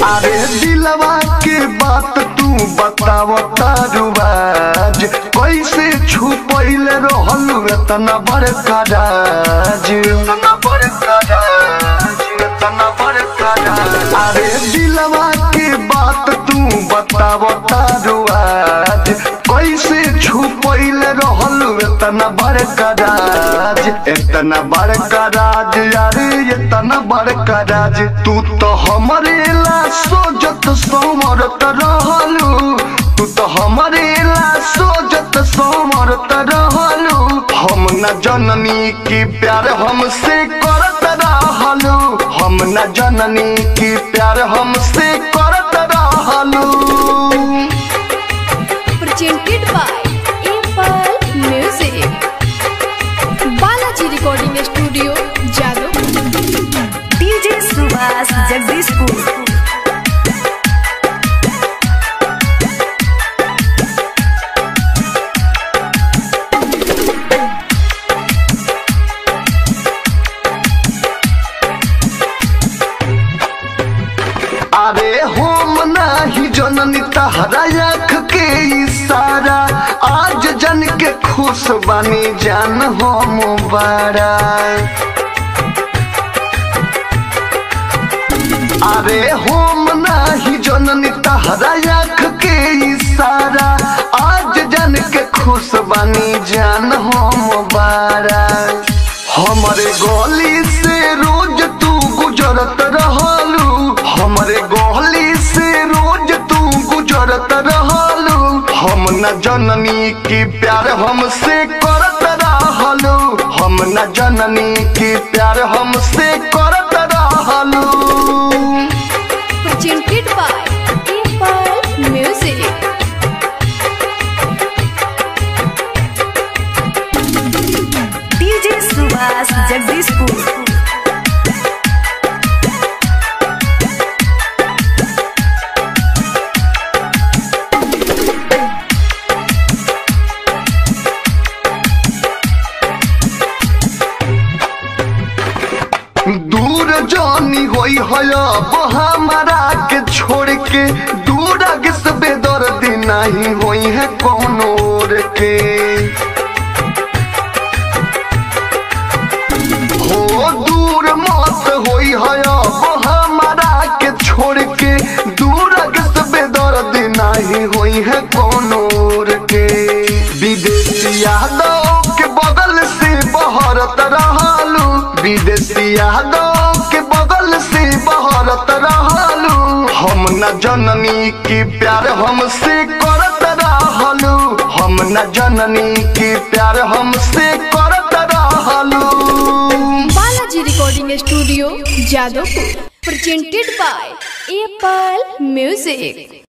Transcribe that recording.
अरे दिलवा के बात तू बताव तारुबाज कैसे छुपैल रहल इतना बड़का राज इतना बड़का राज इतना बड़का राज अरे दिलवा के बात तू बताव तारुबाज कैसे छुपैल रहल इतना बड़का राज इतना बड़का राज यारे इतना बड़का राज तू तो हमरे ला सोजत सोमरत रहलू तू तो हमरे ला सोजत सोमरत रहलू हम न जननी की प्यार हमसे करत रहलू हम न जननी की प्यार हमसे करत रहलू presented by Apple Music. Balaji Recording Studio, Jadavpur. DJ Subhash Jagdishpur अरे हम नाही जननी तहरा आँख के इशारा आज जन के खुश बनी जान हम बड़ा अरे हम नाही जननी तहरा आँख के इशारा आज जन के खुश बनी जान हम बड़ा हमरे गली से रोज तू गुजरत रहलू हमरे गली से रोज तू गुजरत रहलू हम न जननी की प्यार हमसे करत रहलू हम न जननी की प्यार हमसे करत रहलू Presented by Apple Music. DJ Subhash Jagdishpur दूर जानी होई हया हमारा के छोड़ के दूर किस बेदर्द नहीं होई है कौन और के हो दूर मत होई हया हमारा के छोड़ के दूर किस बेदर्द नहीं होई है कौन और के विदेशी यादव के बगल से बहरत रहलू विदेशी यादव के बगल से बहरत रहलू हम न जननी की प्यार हमसे करत रहलू हम न जननी की प्यार हमसे करत रहलू Balaji Recording Studio, Jadavpur. Presented by Apple Music.